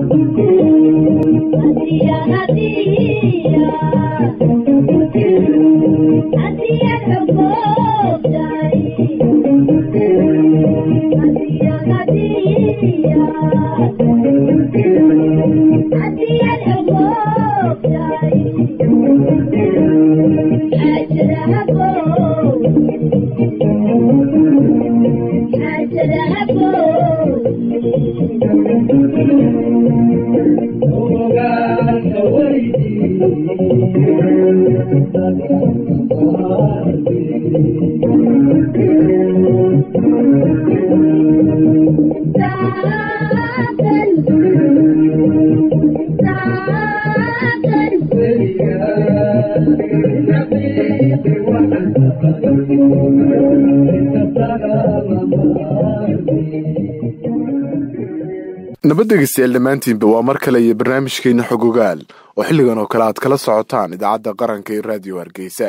nabad dhegeystayaal dhammaantiinba waa mar kale iyo barnaamijkeena xogogaal oo xilligan oo kale aad kala socotaan idaacadda qaranka ee raadiyo hargeysa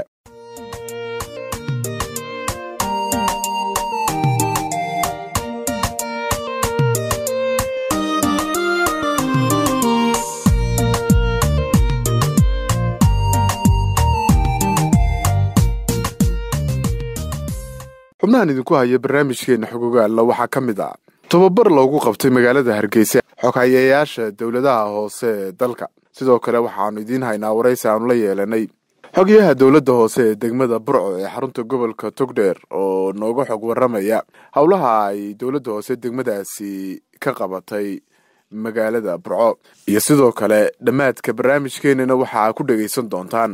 xubnahan idinku haya barnaamijkeena xogogaalla waxaa ka mid ah tobabar loogu qabtay magaalada hargeysa xoghayayaasha dowladaha hoose ee dalka sidoo kale waxaanu idiin haynaa waraysi aanu la yeelanay xogyaha dowladda hoose ee degmada burco ee xarunta gobolka togdheer oo nooga xog waramaya howlaha ay dowladda hoose degmadaasi ka qabatay magaalada burco iyo sidoo kale dhammaadka barnaamijkeenana waxaa ku dhegaysan doontaan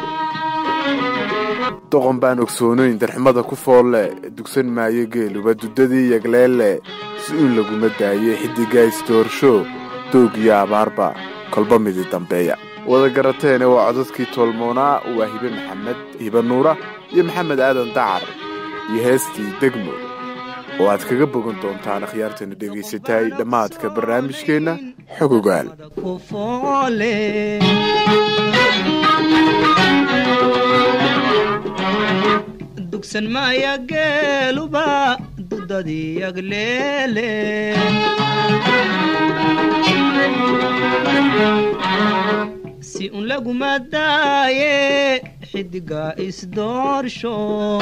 doqon baan ogsoonayn darxumada ku foolle dugsan maayo geeluba duddadii yagleelle si uun laguma daaye xidigaa istoorsho doog iyo abaarba kolba midi dambeeya wada garateene waa codadkii toolmoonaa waa hibe maxamed hibe nuura iyo maxamed aadan dacar iyo heestii degmo oo aad kaga bogan doontaan akhyaartana dhegaysataay dhammaadka barnaamijkeenna xogogaal dugsan maya geeluba dudadii yagleele si un laguma daaye xidiga isdoorsho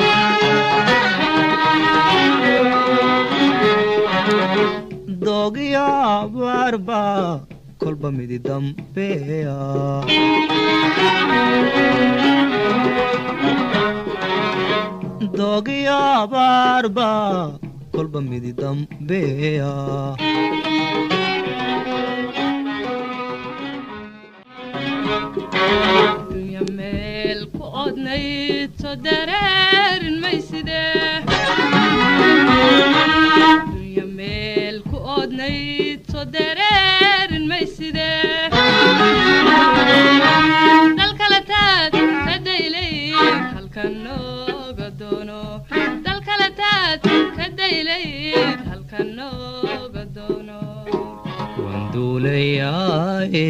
doogya baarba kolba midi dambeeya doogya baarba kolba midi dambeeya dunya meel ku odnayto dareerin mayside dunya meel ku odnayto dareerin mayside dalkalataad kadaylay halkan nooga doono dalkalataad kadaylay halkan nooga doono waan duulayaaye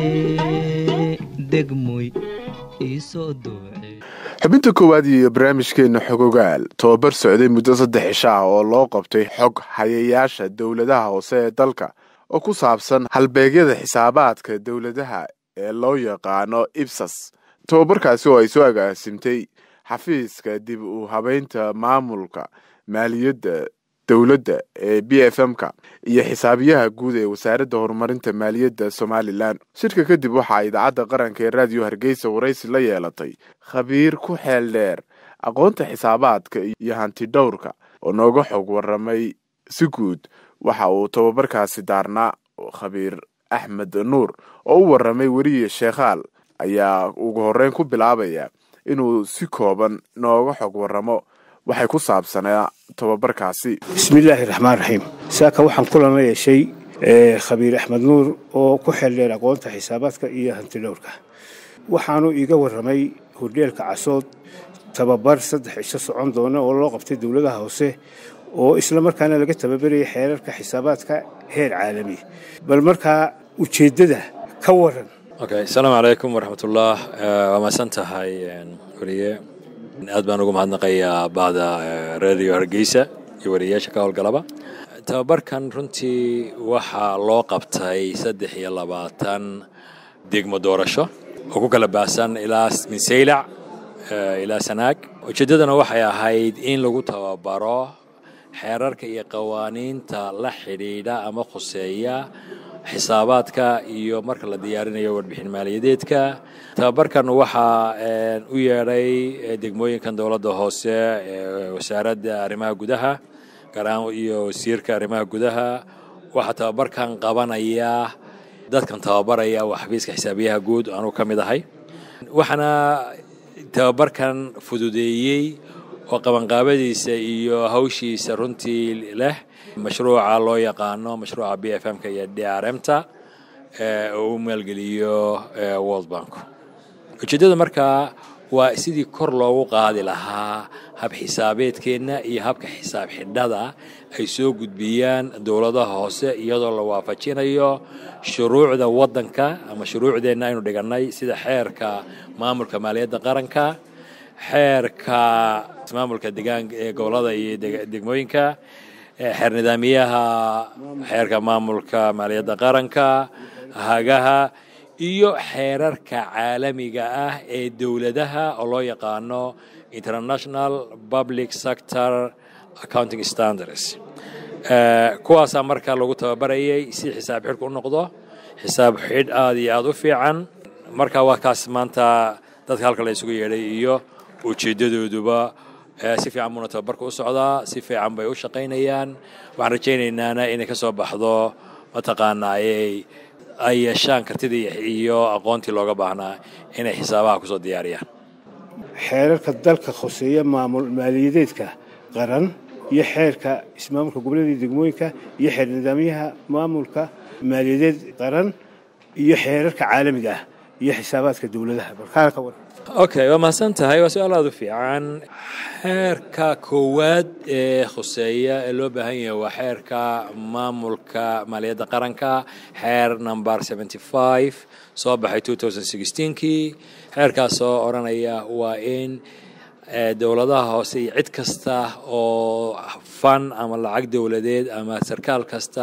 degmoy iisoo duuce xubinta koowaad iyo barnaamijkeena xogogaal tobabar socday muddo saddex cisho ah oo loo qabtay xog hayayaasha dowladaha hoose ee dalka oo ku saabsan halbeegyada xisaabaadka dowladaha ee loo yaqaano ibsas tobabarkaasi oo ay soo agaasimtay xafiiska dib u habeynta maamulka maaliyadda dowladda ee b f m-ka iyo xisaabiyaha guud ee wasaaradda horumarinta maaliyadda somalilan shirka kadib waxaa idaacadda qaranka ee raadiyo hargeysa waraysi la yeelatay khabiir ku xeel dheer aqoonta xisaabaadka iyo hanti dhowrka oo nooga xog waramay si guud waxa uu tobabarkaasi daarnaa khabiir axmed nuur oo u waramay weriye sheekhaal ayaa ugu horreyn ku bilaabaya inuu si kooban nooga xog waramo waxay ku saabsanaa tobabarkaasi bismillaahi raxmaan raxiim saaka waxaan kulan la yeeshay khabiir axmed nuur oo ku xeeldheer aqoonta xisaabaadka iyo hantidhowrka waxaanu iiga warramay hordheelka casood tababar saddex cisho socon doona oo loo qabtay dowladaha hoose oo isla markaana laga tababarayay xeerarka xisaabaadka heer caalami bal markaa ujeeddada ka waran okay asalaamu calaykum waraxmatullah waa mahadsan tahay weriye aad baan ugu mahadnaqayaa bahda radio hargeysa iyo weriyayaasha ka howlgalaba tababarkan runtii waxaa loo qabtay saddex iyo labaatan degmo doorasho oo ku kala baahsan ilaa minsaylac ilaa sanaag ujeeddadana waxay ahayd in lagu tababaro xeerarka iyo qawaaniinta la xidhiidha ama khuseeya xisaabaadka iyo marka la diyaarinayo warbixin maaliyadeedka tababarkan waxaa u yeedhay degmooyinkan dowladda hoose wasaaradda arrimaha gudaha gaaraan iyo wasiirka arrimaha gudaha waxaa tababarkan qabanaya dadkan tababaraya waa xafiiska xisaabiyaha guud anuu ka mid ahay waxaana tababarkan fududeeyey oo qabanqaabadiisa iyo hawshiisa runtii leh mashruuca loo yaqaano mashruuca b f m-ka iyo d r m-ta oo u maalgeliyo world bank ujeeddada markaa waa sidii kor loogu qaadi lahaa hab xisaabeedkeenna iyo habka xisaab xidhada ay soo gudbiyaan dowladaha hoose iyadoo la waafajinayo shuruucda waddanka ama shuruucdeenna aynu dhigannay sida xeerka maamulka maaliyadda qaranka xeerka maamulka degaan ee gobolada iyo degmooyinka xeer nidaamiyaha xeerka maamulka maaliyadda qaranka hagaha iyo xeerarka caalamiga ah ee dowladaha oo loo yaqaano international public sector accounting standards kuwaasaa markaa lagu tababarayay si xisaab xidhku u noqdo xisaab xidh aad iyo aad u fiican marka waa kaas maanta dadka halka la isugu yeedhay iyo ujeeddadooduba si fiican buuna tababarka u socdaa si fiican bay u shaqaynayaan waxaan rajaynaynana inay ka soo baxdo mataqaana ayay ay yeeshaan kartidii iyo aqoontii looga baahnaa inay xisaabaha kusoo diyaariyaan xeerarka dalka khuseeya maamul maaliyadeedka qaran iyo xeerka ismaamulka gobollada degmooyinka iyo xeer nidaamyaha maamulka maaliyadeed qaran iyo xeerarka caalamiga ah iyo xisaabaadka dowladaha balkaana ka waran okay waa mahadsan tahay waa su-aal aada u fiican xeerka koowaad ee khuseeya ee loo baahan yahay waa xeerka maamulka maaliyadda qaranka xeer number seventy five soo baxay two thousand sixteenkii xeerkaas oo odhanaya waa in dowladaha hoose iyo cid kasta oo fan ama lacag dowladeed ama sarkaal kasta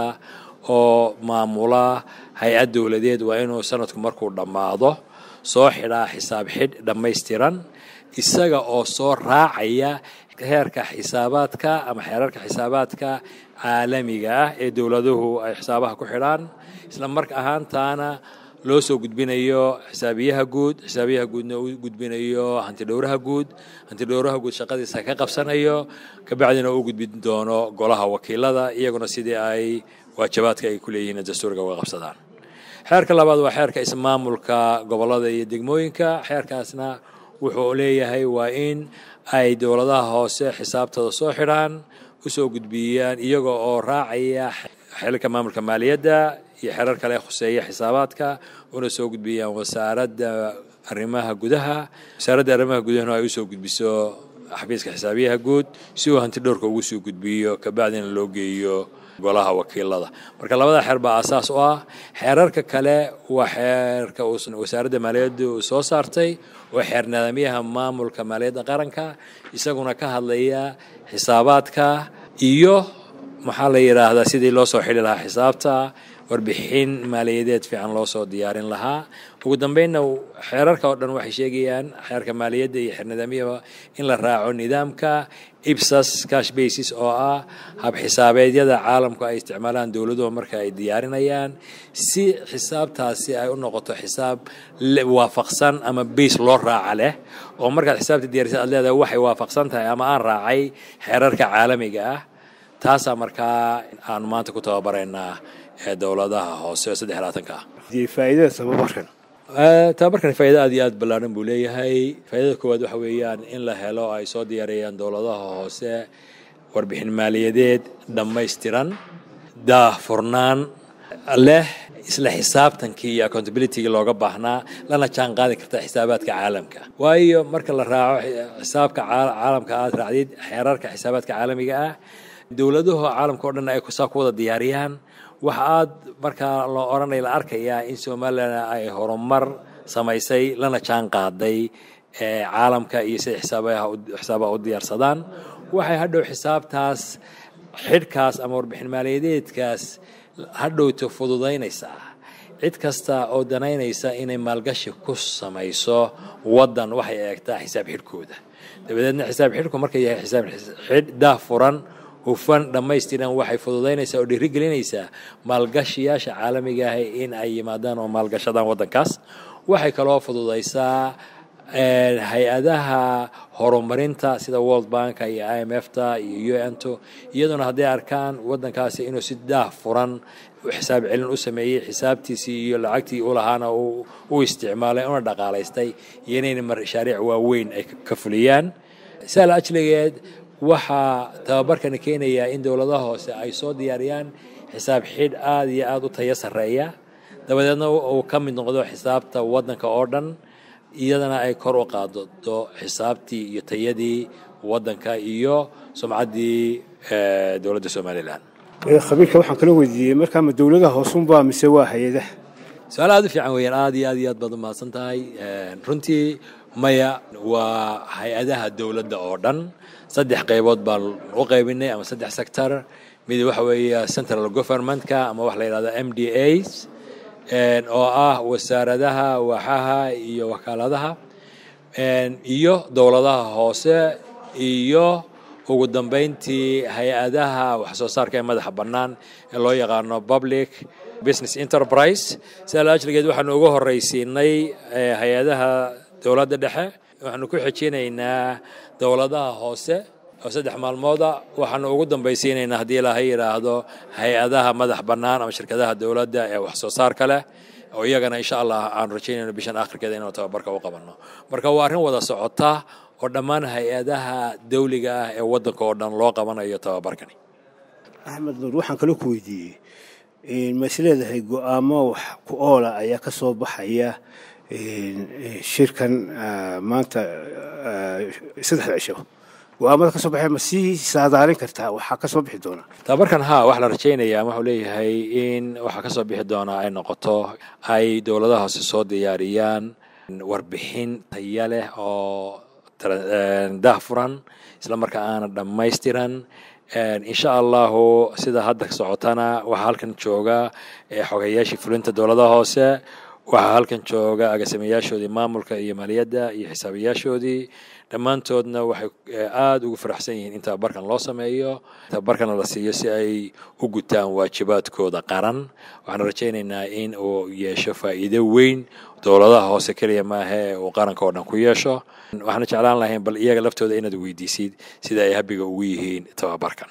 oo maamula hay-ad dowladeed waa inuu sanadku markuu dhammaado soo xidhaa xisaab xidh dhammaystiran isaga oo soo raacaya heerka xisaabaadka ama xeerarka xisaabaadka caalamiga ah ee dowladuhu ay xisaabaha ku xidhaan isla marka ahaantaana loo soo gudbinayo xisaabiyaha guud xisaabiyaha guudna u gudbinayo hantidhowraha guud hantidhowraha guud shaqadiisa ka qabsanayo kabacdina u gudbin doono golaha wakiilada iyaguna sidii ay waajabaadka ay ku leeyihiin dastuurga uga qabsadaan xeerka labaad waa xeerka ismaamulka gobollada iyo degmooyinka xeerkaasna wuxuu leeyahay waa in ay dowladaha hoose xisaabtooda soo xidhaan u soo gudbiyaan iyaga oo raacaya xilka maamulka maaliyadda iyo xerar kale khuseeya xisaabaadka una soo gudbiyaan wasaaradda arrimaha gudaha wasaaradda arrimaha gudahana ay usoo gudbiso xafiiska xisaabiyaha guud si uu hanti dhowrka ugu soo gudbiyo kabacdina loo geeyo golaha wakiilada marka labada xeer baa asaas u ah xeerarka kale waa xeerka wasaaradda maaliyadda uu soo saartay oo xeer nidaamyaha maamulka maaliyadda qaranka isaguna ka hadlaya xisaabaadka iyo maxaa la yidhaahdaa sidii loo soo xidhi lahaa xisaabta warbixin maaliyadeed fiican loo soo diyaarin lahaa ugu dambeynna xeerarka oo dhan waxay sheegayaan xeerka maaliyadda iyo xeer nidaamyaha in la raaco nidaamka ibsas cash basis oo ah hab xisaabeedyada caalamku ay isticmaalaan dowladuhu marka ay diyaarinayaan si xisaabtaasi ay u noqoto xisaab waafaqsan ama base loo raaca leh oo markaad xisaabta diyaarisa aad leedahay waxay waafaqsan tahay ama aan raacay xeerarka caalamiga ah taasaa markaa aanu maanta ku tababaraynaa ee dowladaha hoose oo saddex labaatanka ah faa'iidada tababarkan tababarkan faa'iida aad iyo aad ballaaran buu leeyahay faa'iidada koowaad waxa weeyaan in la helo ay soo diyaariyaan dowladaha hoose warbixin maaliyadeed dhammaystiran daahfurnaan leh isla xisaabtankii iyo accountabilitygii looga baahnaa lana jaan qaadi karta xisaabaadka caalamka waayo marka la raaco xisaabka caalamka aad raacdid xeerarka xisaabaadka caalamiga ah dowladuhu caalamka o dhan ay saa ku wada diyaariyaan waxa aad markaa loo odhanaya la arkayaa in somalilan ay horumar samaysay lana jaan qaaday caalamka iyo siday xisaabaha u diyaarsadaan waxay hadhow xisaabtaas xidhkaas ama warbixin maaliyadeedkaas hadhowta fududaynaysaa cid kasta oo danaynaysa inay maalgashi ku samayso waddan waxay eegtaa xisaab xidhkooda dabadeedna xisaab xidhku markay yahay xisaab xidh daah furan hufan dhammaystiran waxay fududaynaysaa oo dhiirigelinaysaa maalgashiyaasha caalamiga ah in ay yimaadaan oo maalgashadaan waddankaas waxay kaloo fududaysaa hay-adaha horumarinta sida world banka iyo i m f ta iyo u n to iyaduna hadday arkaan waddankaasi inuu si daah furan xisaab celin u sameeyey xisaabtiisii iyo lacagtii u lahaana u isticmaalay una dhaqaalaystay iyo inayna mashaariic waaweyn ay ka fuliyaan saal ajligeed waxaa tababarkani keenayaa in dowladaha hoose ay soo diyaariyaan xisaab xidh aada iyo aada u tayo sarreeya dabadeedna uu ka mid noqdo xisaabta waddanka oo dhan iyadana ay kor u qaado xisaabtii iyo tayadii waddanka iyo sumcaddii dowladda somalilan khabiirka waxaan kala weydiiyey markaa ma dowladaha hoosunbaa mise waa hay-adaha su-aal aada u fiican weeyaan aada iyo aad iyo aad baad u mahadsan tahay runtii maya waa hay-adaha dowladda oo dhan saddex qaybood baan u qaybinay ama saddex sector mid waxa weeye central governmentka ama waxa la yidhahda m d as oo ah wasaaradaha waaxaha iyo wakaaladaha iyo dowladaha hoose iyo ugu dambayntii hay-adaha wax soo saarka ee madaxa bannaan ee loo yaqaano public business enterprise sidaa laajligeed waxaanu uga horraysiinay hay-adaha dowladda dhexe waxaanu ku xejinaynaa dowladaha hoose oo saddex maalmooda waxaanu ugu dambaysiinaynaa haddii ilaahay yidhaahdo hay-adaha madax bannaan ama shirkadaha dowladda ee wax soo saarka leh oo iyagana insha allah aanu rajaynayno bishan akhirkeeda inuu tababarka u qabanno marka waa arrin wada socota oo dhammaan hay-adaha dawliga ah ee waddanka oo dhan loo qabanayo tababarkani axmed nuur waxaan kaloo ku weydiiyey ma is leedahay go-aamo wax ku oola ayaa ka soo baxaya shirkan maanta saddexda cisho go-aamada ka soo baxaya ma sii saadaalin kartaa waxaa ka soo bixi doonaa tababarkan haa waxaa la rajaynayaa wuxuu leeyahay in waxaa ka soo bixi doonaa ay noqoto ay dowladaha hoose soo diyaariyaan warbixin taya leh oo daah furan isla markaa aana dhammaystiran insha allahu sida hadda socotana waxaa halkan jooga xogeyaashii fulinta dowladaha hoose waxaa halkan jooga agaasimayaashoodii maamulka iyo maaliyadda iyo xisaabiyaashoodii dhammaantoodna waxay aada ugu faraxsan yihiin in tababarkan loo sameeyo tababarkana la siiyo si ay u gutaan waajibaadkooda qaran waxaan rajaynaynaa in uu yeesho faa'iido weyn dowladaha hoose keliya maaha ee uu qaranka oo dhan ku yeesho waxaana jeclaan lahayn bal iyaga laftooda inaad weydiisid sida ay habiga ugu yihiin tababarkan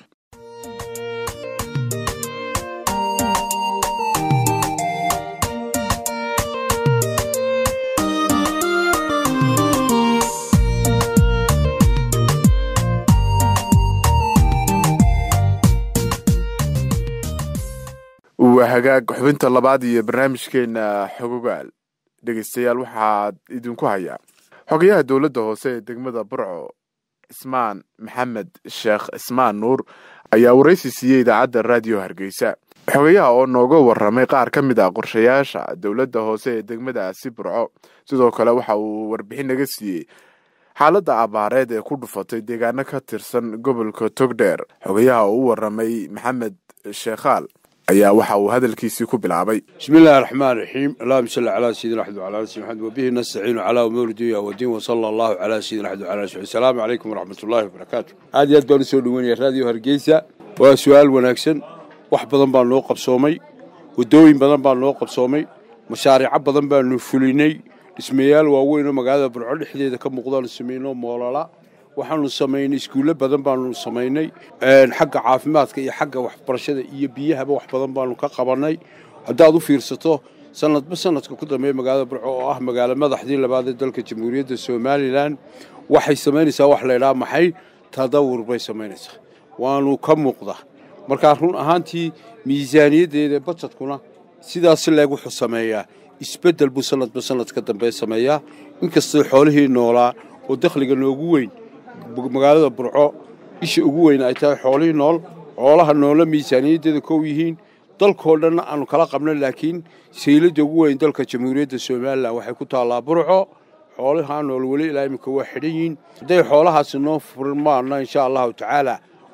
waa hagaag xubinta labaad iyo barnaamijkeena xogogaal dhegeystayaal waxaad idinku hayaa xogayaha dowladda hoose ee degmada burco cismaan maxamed sheekh cismaan nuur ayaa waraysi siiyey idaacadda raadiyo hargeysa xogayaha oo nooga waramay qaar ka mid ah qorshayaasha dowladda hoose ee degmadaasi burco sidoo kale waxa uu warbixin naga siiyey xaaladda abaareed ee ku dhufatay deegaano ka tirsan gobolka togdheer xogayaha oo u waramay maxamed sheekhaal ayaa waxa uu hadalkiisii ku bilaabay bismi illahi raxmaan raxiim allahuma salli calaa sayidina axmed wcala ali maxamed wabihi nastaciinu calaa umuuri dunya wadiin wasala allahu calaa sayidina axmed wcala ali saxbi asalaamu calaykum waraxmat ullahi wabarakaatu aad iyo aad baan u soo dhoweynaya raadiyo hargeysa waa su-aal wanaagsan wax badan baa noo qabsoomay waddooyin badan baa noo qabsoomay mashaariico badan baanu fulinay dhismayaal waaweyn oo magaalada burco dhexdeeda ka muuqdaanu samayno moolala waxaanu samaynay iskuulle badan baanu samaynay xagga caafimaadka iyo xagga waxbarashada iyo biyahaba wax badan baanu ka qabannay haddaad u fiirsato sanadba sanadka ku dambeeya magaalada burco oo ah magaalo madaxdii labaad ee dalka jamhuuriyadda somalilan waxay samaynaysaa wax laydhaha maxay tadawur bay samaynaysaa waanu ka muuqda markaa run ahaantii miisaaniyaddeeda bajedkuna sidaasi leeg wuxuu sameeyaa isbeddel buu sanadba sanadka dambe sameeyaa inkastoo xoolihii noolaa oo dakhliga noogu weyn magaalada burco isha ugu weyn ay tahay xoolihii nool xoolaha noola miisaaniyaddeeda kow yihiin dalkoo dhanna aanu kala qabno laakiin sayladda ugu weyn dalka jamhuuriyadda somalilan waxay ku taallaa burco xoolahaa nool weli ilaa iminka waa xidhan yihiin hadday xoolahaasi noo furmaana insha allahu tacaala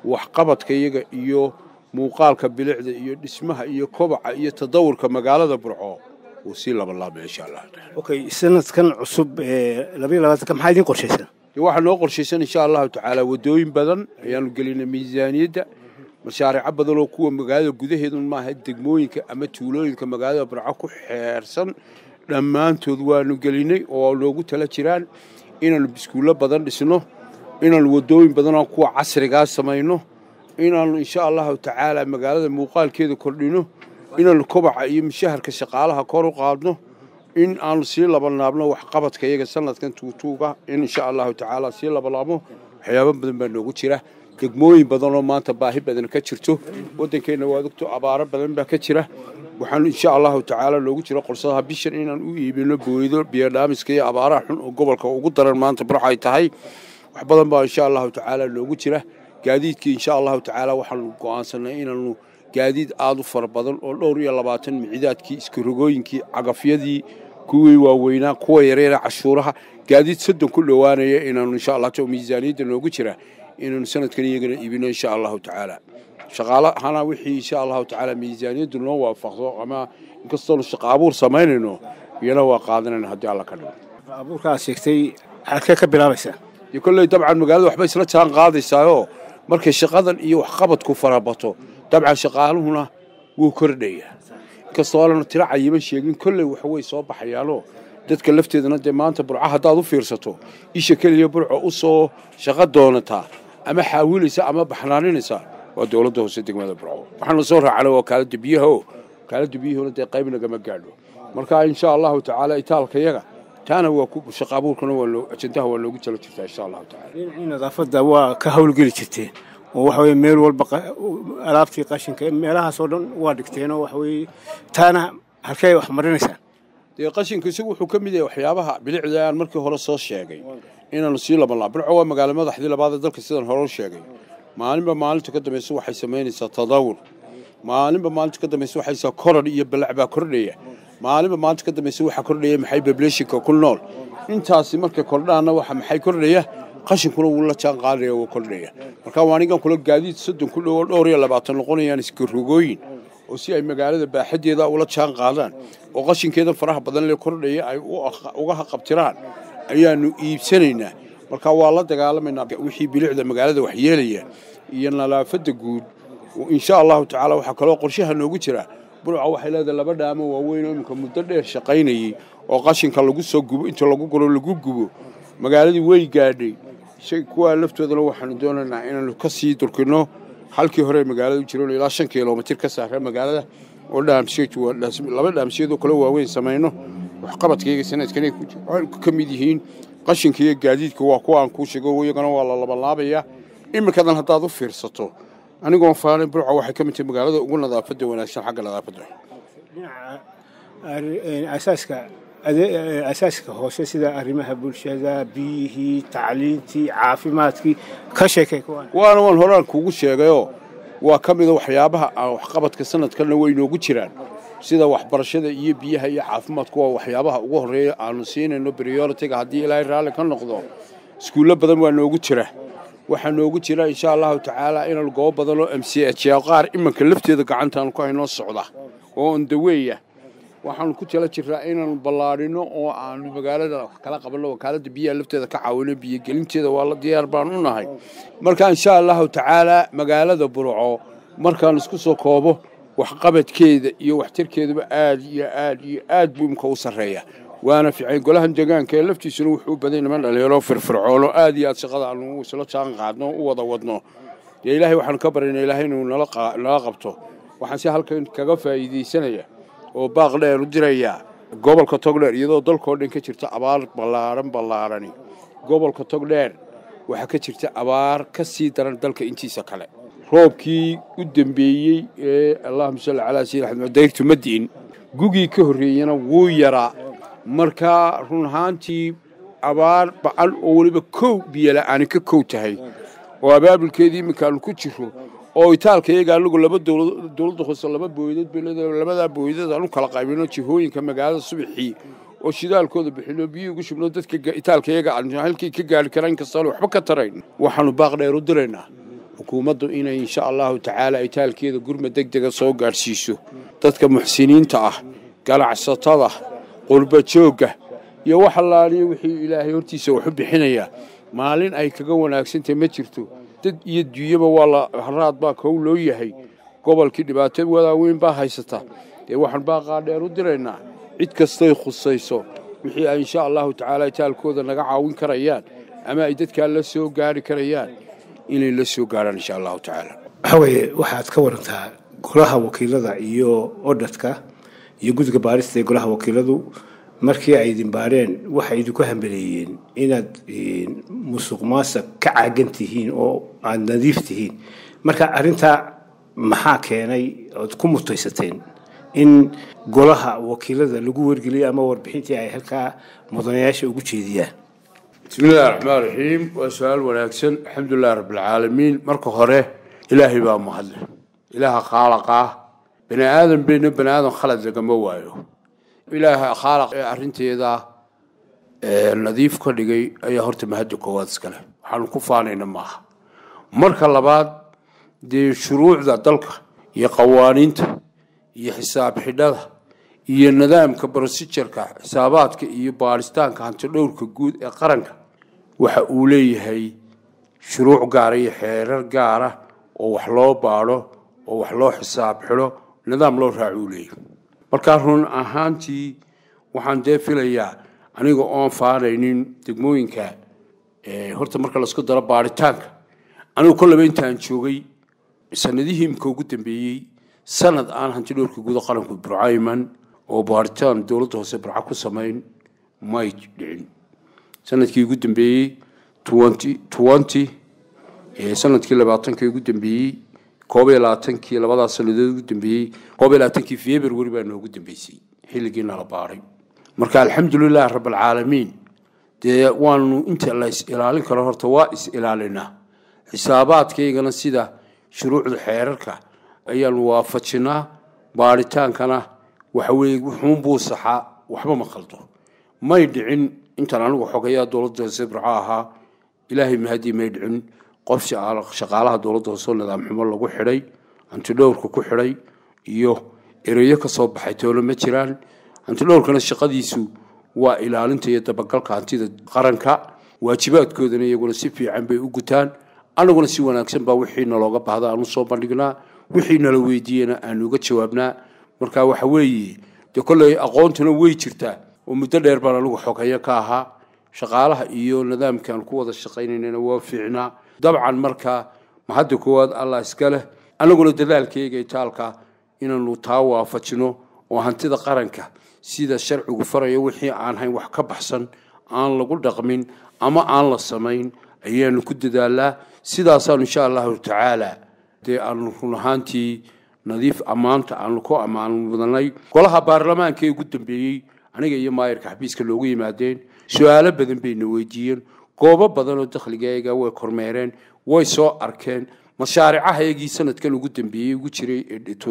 waxqabadka iyaga iyo muuqaalka bilicda iyo dhismaha iyo kobaca iyo tadawurka magaalada burco wuu sii labalaabay insha allah okay sanadkan cusub ee labaiyo labaatanka maxaa idiin qorshaysan dee waxaa noo qorshaysan insha allahu tacaala waddooyin badan ayaanu gelinay miisaaniyadda mashaariico badan oo kuwa magaalada gudaheedu maaha degmooyinka ama tuulooyinka magaalada burco ku xeersan dhammaantood waanu gelinay oo noogu tala jiraan inaanu biskuullo badan dhisno inaanu waddooyin badan oo kuwa casrigaa samayno inaanu insha allahu tacaala magaalada muuqaalkeeda kordhino inaanu kobaca iyo mushaharka shaqaalaha kor u qaadno in aanu sii labanaabno waxqabadka iyaga sanadkan tuutuuga in insha allahu tacaala sii labalaabno waxyaabo badan baa noogu jira degmooyin badan oo maanta baahi badan ka jirto waddankeenna waad ogto abaaro badan baa ka jira waxaan insha allahu tacaala noogu jira qorsadaha bishan inaan u iibino booydo biyodhaamiska iyo abaaraha xun oo gobolka ugu daran maanta burx ay tahay wax badan baa insha allahu tacaala noogu jira gaadiidkii insha allahu tacaala waxaanu go'aansanay inaanu gaadiid aada u fara badan oo dhowr iyo labaatan micidaadkii iskarogooyinkii cagafyadii kuwii waaweynaa kuwa yareera cashuuraha gaadiid soddon ku dhowaanaya inaanu insha allah ta miisaaniyadda noogu jira inaanu sanadkan iyagana iibino insha allahu tacaala shaqaalahana wixii insha allahu tacaala miisaaniyaddu noo waafaqdo ama inkastoonu shaqo abuur samaynayno iyana waa qaadanayna haddii alla ka dhigo abuurka aad sheegtay halkee ka bilaabaysaa iyo kolley dabcan magaalada waxba isla jaan qaadaysaayoo markay shaqadan iyo waxqabadku farabato dabcan shaqaaluhuna wuu kordhayaa inkastoo alana tiro cayiman sheegin kolley wax way soo baxayaanoo dadka lafteedana dee maanta burco haddaad u fiirsato isha keliya burco u soo shaqo doonataa ama xaawilaysa ama baxnaaninaysa waa dowladda hoose degmada burco waxaana soo raacana waa kaalada biyaha o kaalada biyahuna dee qayb nagama gaadho marka insha allahu tacaala itaalkayaga taana waa ku shaqa abuurkana waa loo ajandaha waa loogu tala jirtaa insha allahu tacaala dhinacii nadaafadda waa ka hawlgeli jirteen oo waxa weye meel walba qa- alaabtii qashinka meelahaasoo dhan waa dhigteen oo waxa weye taana halkee wax marinaysaan dee qashinku isagu wuxuu ka mid yahay waxyaabaha bilicda aan markii hore soo sheegay inaanu sii labanlaa burco waa magaalo madaxdii labaad ee dalka sidaan hore u sheegay maalinba maalinta ka dambaysa waxay samaynaysaa tadawur maalinba maalinta ka dambaysa waxaysaa korar iyo balac baa kordhaya maalinba maalinta ka dambaysa waxaa kordhaya maxay bableeshinka ku nool intaasi markay kordhaana waxa maxay kordhaya qashinkuna wuu la jaan qaadaya wuu kordhaya marka waa anigan kula gaadiid soddon ku dhowo dhowr iyo labaatan noqonayaan iskarogooyin oo si ay magaalada baaxadeeda ula jaan qaadaan oo qashinkeeda faraha badan lee kordhaya ay u aq- uga haqabtiraan ayaanu iibsanaynaa marka waa la dagaalamaynaa wixii bilicda magaalada waxyeelaya iyo nadaafadda guud insha allahu tacaala waxaa kaloo qorshaha noogu jira burca waxay leedahay laba dhaamo waaweyn oo iminka muddo dheer shaqaynayey oo qashinka lagu soo gubo inta lagu guro lagu gubo magaaladii way gaadhay shay kuwaa laftoodana waxaanu doonaynaa inaanu ka sii durkino halkii hore magaalada u jiroon ilaa shan kilomitir ka saara magaalada oo dhaamsheed waa dhaas- laba dhaamsheed oo kale waaweyn samayno waxqabadkayga sanadkan ay ku ji- ay ka mid yihiin qashinka iyo gaadiidka waa kuwa aan kuu sheego iyagana waa la labanlaabayaa iminkadan haddaad u fiirsato anigoon faanay burca waxay ka mid tahay magaalada ugu nadaafadda wanaagsan xagga nadaafadda dhinaca arri- een, asaaska ade- ee, asaaska hoose sida arrimaha bulshada biyihii tacliintii caafimaadkii ka sheekay kuwaan waana waan horaan kuugu sheegayoo waa ka mida waxyaabaha aan waxqabadka sanadkanna way noogu jiraan sida waxbarashada iyo biyaha iyo caafimaadku waa waxyaabaha ugu horreeya aanu siinayno prioritiga haddii ilaahay raalli ka noqdo iskuullo badan waa noogu jira waxaa noogu jira insha allahu tacaala inaanu goobo badan oo m c h qaar imanka lafteeda gacantaanu ku haynoo socda oo ondaweeya waxaanu ku tala jiraa inaanu ballaadhino oo aanu magaalada wax kala qabanno wakaalada biyaha lafteeda ka caawino biyogelinteeda waa la diyaar baan u nahay marka insha allahu tacaala magaalada burco markaan isku soo koobo waxqabadkeeda iyo waxtarkeedaba aad iyo aad iyo aad buu imka u sarreeya waana fiican golahan deegaanka ee laftiisuna wuxuu u baday niman dhalinyaro firfircoono aad iyo aad shaqada aanu isla jaan qaadno u wada wadno dee ilaahay waxaanu ka baryana ilaahay inuu nala qa- nala qabto waxaan si halkan kaga faa'iidaysanaya oo baaq dheer u diraya gobolka togdheer iyadoo dalkoo dhan ka jirta abaar ballaaran ballaarani gobolka togdheer waxaa ka jirta abaar ka sii daran dalka intiisa kale roobkii u dambeeyey ee allahuma salli calaa sayidina axmed dayrtu ma di'in gugii ka horreeyena wuu yaraa marka run ahaantii abaar ba-an oo weliba kow biyola'aani ka kow tahay oo abaabulkeedii iminkaanu ku jiro oo itaalka iyaga anagu laba dowla- dowladda hoose laba booyadood bay leedahay labadaa booyadood aan u kala qaybino jihooyinka magaalada subaxii oo shidaalkooda bixino biyihii ugu shubno dadka ga- itaalka iyaga aan halkii ka gaari karaan inkastaan waxba ka tarayn waxaanu baaq dheer u diraynaa xukuumaddu inay insha allahu tacaala ay taalkeeda gurma deg dega soo gaadhsiiso dadka muxsiniinta ah ganacsatada qurba joogga iyo wax allaaliyo wixii ilaahay hortiisa waxu bixinayaa maalin ay kaga wanaagsantahay ma jirto dad iyo duunyaba waa la haraad baa kow loo yahay gobolkii dhibaato wadaaweyn baa haysata dee waxaan baaqaa dheer u diraynaa cid kastay khusayso wixii ay insha allahu tacaala taalkooda naga caawin karayaan ama ay dadkaa la soo gaari karayaan inay la soo gaarhaan insha allahu tacaala waxa weeye waxaad ka warantaa golaha wakiilada iyo odhadka iyo guddiga baarista ee golaha wakiiladu markii ay idin baareen waxay idinku hambeleeyeen inaad musuq maasuq ka caagan tihiin oo aad nadiif tihiin marka arrintaa maxaa keenay ood ku mutaysateen in golaha wakiilada lagu wargeliyo ama warbixintii ay halkaa mudanayaasha ugu jeediyaan bismi illahi raxmaan raxiim waa su-aal wanaagsan alxamdulilahi rabbilcaalamiin marka hore ilaahay baa mahadle ilaaha khaalaqaa bani aadan bayna bani aadan khalad lagama waayo ilaaha khaalaq ee arrinteeda nadiif ka dhigay ayaa horta mahadda koowaad iskale waxaanu ku faanayna maaha marka labaad dee shuruucda dalka iyo qawaaniinta iyo xisaab xidhada iyo nidaamka brosijarka xisaabaadka iyo baadhistaanka hantidhowrka guud ee qaranka waxa uu leeyahay shuruuc gaara iyo xeerar gaara oo wax loo baadho oo wax loo xisaab xidho nidaam loo raaco uu leeyahay markaa run ahaantii waxaan dee filayaa aniga oon faanaynin degmooyinka horta marka laisku daro baadhitaanka anigu kollaba intaan joogay sanadihii imka ugu dambeeyey sanad aan hantidhowrka guuda qaranku burcayman oo baaritaan dowladda hoose burca ku samayn may dhicin sanadkii ugu dambeeyey twenty sanadkii labaatankii ugu dambeeyey koob iyo labaatankii labadaas sanadood ugu dambeeyey koob iyo labaatankii february baa noogu dambeysay xilligii nala baaray marka alxamdulilah rabbilcaalamiin dee waanu inta la is ilaalin karo horta waa is ilaalinaa xisaabaadkaygana sida shuruucda xeerarka ayaanu waafajinaa baaritaankana waxa weeye wuxuunbuu saxaa waxba ma khaldo may dhicin intaan anigu xogayaa dowladda hoose burco ahaa ilaahay mahadii may dhicin qof shaqaalaha dowladda hoose oo nidaam xumo lagu xidhay hantidhowrka ku xidhay iyo ereyo ka soo baxay toolo ma jiraan hantidhowrkana shaqadiisu waa ilaalinta iyo dabagalka hantida qaranka waajibaadkoodana iyaguna si fiican bay u gutaan anaguna si wanaagsan baa wixii nalooga baahda aanu soo bandhignaa wixii nala weydiiyena aanu uga jawaabnaa marka waxa weeye dee kolley aqoontuna way jirtaa oo muddo dheer baan anigu xogeeyo ka ahaa shaqaalaha iyo nidaamkaan ku wada shaqaynayna waa fiicnaa dabcan marka mahadda koowaad allah iska leh anaguna dadaalkayga itaalka inaanu taa waafajino oo hantida qaranka sida sharcigu farayo wixii aan hayn wax ka baxsan aan lagu dhaqmin ama aan la samayn ayaanu ku dadaalaa sidaasaanu insha allahu tacaala dee aanu run ahaantii nadiif ammaanta aanu ku ammaan mudanay golaha baarlamaanka ee ugu dambeeyey aniga iyo maayarka xabiiska loogu yimaadeen su-aalo badan bayna weydiiyeen goobo badan oo dakhligayga way kormeereen way soo arkeen mashaaricahaygii sanadkan ugu dambeeyey ugu jiray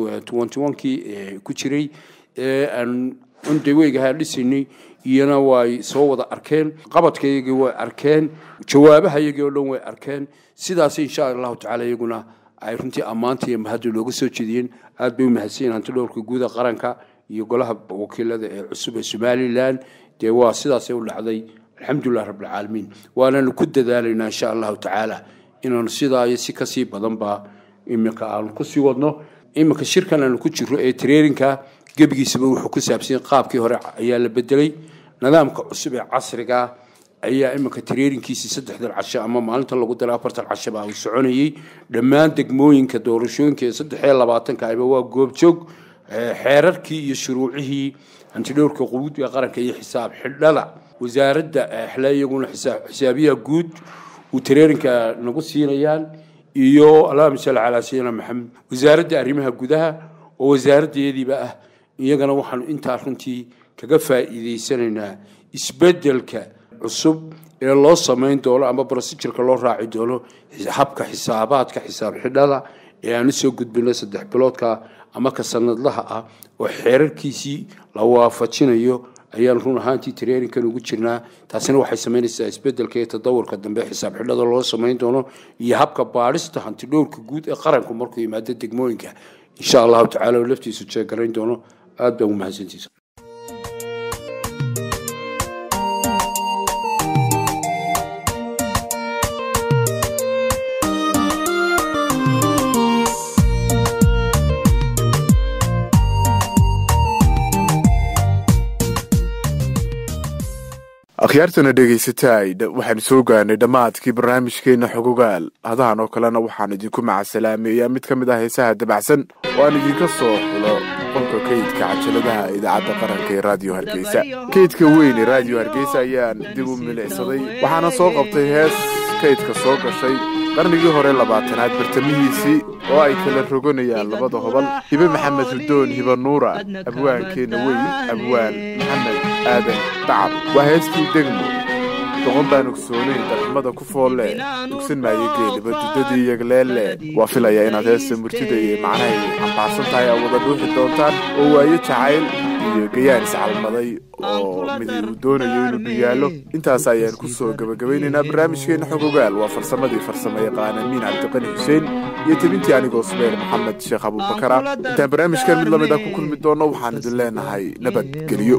kii ku jiray ee aan ondaweygahaa dhisaynay iyana way soo wada arkeen qabadkaygii way arkeen jawaabahayagii oo dhan way arkeen sidaas insha allahu tacaala iyaguna ay runtii ammaanta iyo mahadda looga soo jeediyeen aad bay u mahadsanyiin hanti dhowrka guuda qaranka iyo golaha wakiilada ee cusub ee somalilan dee waa sidaasay u dhacday alxamdulilah rabbilcaalamiin waananu ku dadaalaynaa insha allahu tacaala inaanu sidaa iyo si kasii badanba iminka aanu kusii wadno iminka shirkan aanu ku jiro ee tareerinka gebigiisaba wuxuu ku saabsan qaabkii hore ayaa la bedelay nidaamka cusub ee casriga ayaa iminka tareerinkiisii saddexdan casho ama maalinta lagu dara afartan casho baa uu soconayey dhammaan degmooyinka doorashooyinka ee saddex iyo labaatanka ayba waa goobjoog xeerarkii iyo shuruucihii hantidhowrka qubuudka qaranka iyo xisaab xidhada wasaaradda xle iyaguna xisaabiyaha guud uu tareerinka nagu siinayaan iyo allahuma salli calaa sayidina maxamed wasaaradda arrimaha gudaha oo wasaaraddeediiba ah iyagana waxaanu intaa runtii kaga faa'iidaysanaynaa isbeddelka cusub ee loo samayn doono ama brosijirka loo raaci doono habka xisaabaadka xisaab xidhada ee aan usoo gudbino saddex biloodka ama ka sanadlaha ah oo xeerarkiisii la waafajinayo ayaan run ahaantii traininkan ugu jirnaa taasina waxay samaynaysaa isbedelka iyo tadawurka dambe xisaab xidhada loo samayn doono iyo habka baadhista hantidhowrka guud ee qaranku markuu yimaado degmooyinka insha allahu tacaala oo laftiisu jeegarayn doono aad baa ugu mahadsantiisa akhyaartana dhegaysataay waxaanu soo gaarnay dhammaadkii barnaamijkeenna xogogaal hadahan oo kalena waxaan idinku macasalaameeyaa mid ka mid ah heesaha dabacsan oo aan idinka soo xulo qolka kaydka cajaladaha idaacadda qaranka ee raadiyo hargeysa kaydka weyn ee raadiyo hargeysa ayaan dib u milicsaday waxaana soo qabtay hees kaydka soo gashay qarnigii hore labaatanaad bartamihiisii oo ay kala roganayaan labada hobal hibe maxamed hudoon hiba nuura abwaankeenna weyn abwaan maxamed aadan dacab waa heestii degmo doqon baan ogsoonayn darxumada ku foolle dugsan maayo geeliba dudadii yagleelle waa filayaa inaad heesta murtida iyo macnahay xambaarsan tahay aad wada dhuuxi doontaan oo waayo jacayl iyo gayaan iscalmaday oo midi uu doonayo inuu dhuyaallo intaas ayaan ku soo gebagabaynaynaa barnaamijkeenna xogogaal waa farsamadii farsamo yaqaan amiin cabdiqani xuseen iyo tebintii anigoo subayr maxamed sheekh abuubakar ah intaan barnaamijkan mid lamid ah ku kulmi doonno waxaan idin leenahay nabadgelyo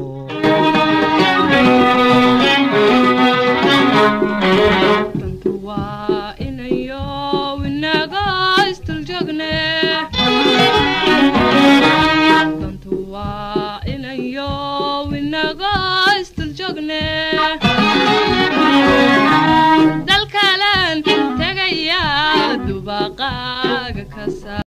dantu waa inayo inaga isduljogne dantu waa inayo inaga isduljogne